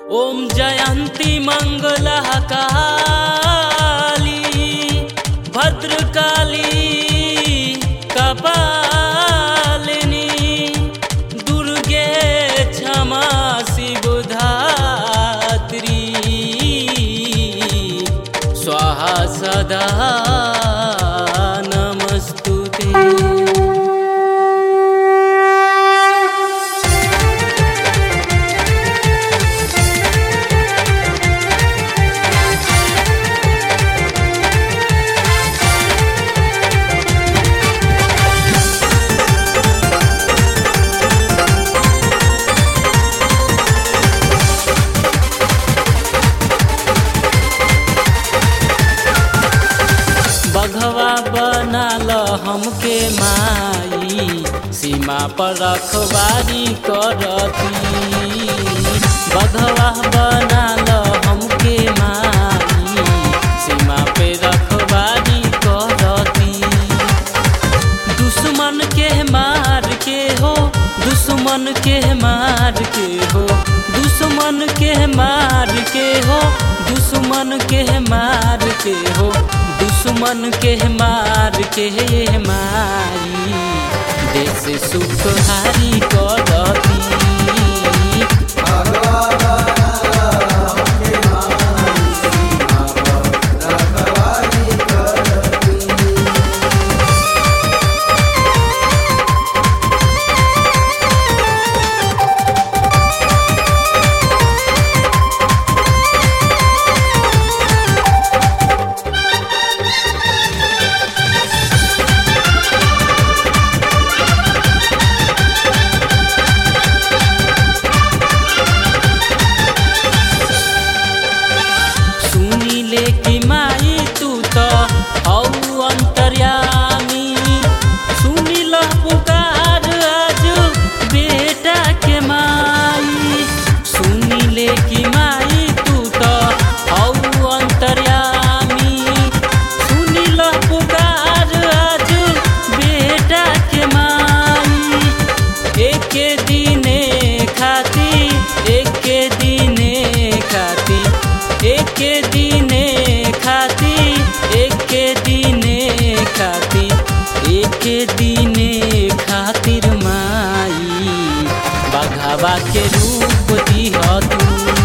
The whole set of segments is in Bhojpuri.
ॐ जयन्ती मङ्गलः काली भद्रकाली कपालिनी दुर्गे क्षमा शिवधात्री स्वाहा सदा नमस्तु ते बघवा बनाल हमके माई सीमा पर रखवारी करती बघवा बनाल हमके माई सीमा पे रखवारी करती दुश्मन के मार के हो दुश्मन के मार के हो दुश्मन के मार के हो दुश्मन के मार के हो दुश्मन के मार के मारी देश सुखहारी करती सुनी ले कि माई तू त हौ अन्तर्यामी सुनी ल पुकार आज बेटा के माई सुनी ले कि माई तू त हौ अन्तर्यामी सुनी ल पुकार आज बेटा के माई एके दिने खाती एके दिने खाती एके दिने खाती एके दिने खाती एके दिने खातिर माई बघावा के रूप दिह तू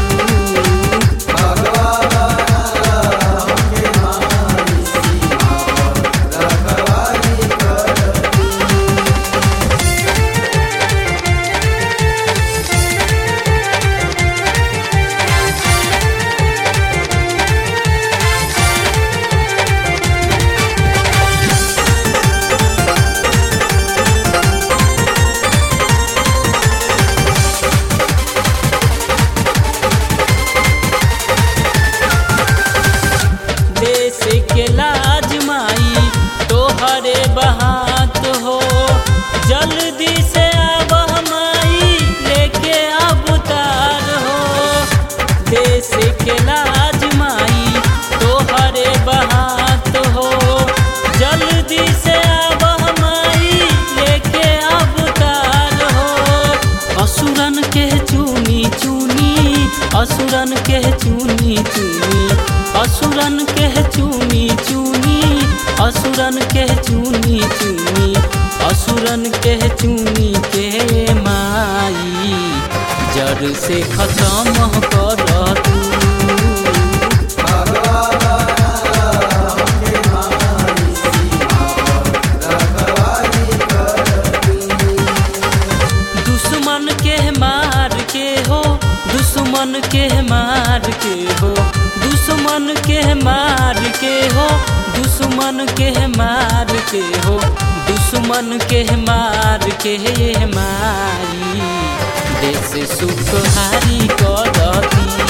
देश के लाज माई तोहरे बहात हो जल्दी से आब माई लेके अवतार हो देश के लाज माई तोहरे बहात हो जल्दी से आब माई लेके अवतार हो असुरन के चुनी चुनी असुरन के चुनी चुनी असुरन के चुनी चुनी असुरन के चुनी चुनी असुरन के चुनी के माई जड़ से खत्म कर तू दुश्मन के मार के हो दुश्मन के मार के हो दुश्मन के मार के हो दुश्मन के मार के हो दुश्मन के मार के मारी देश सुखहारी करती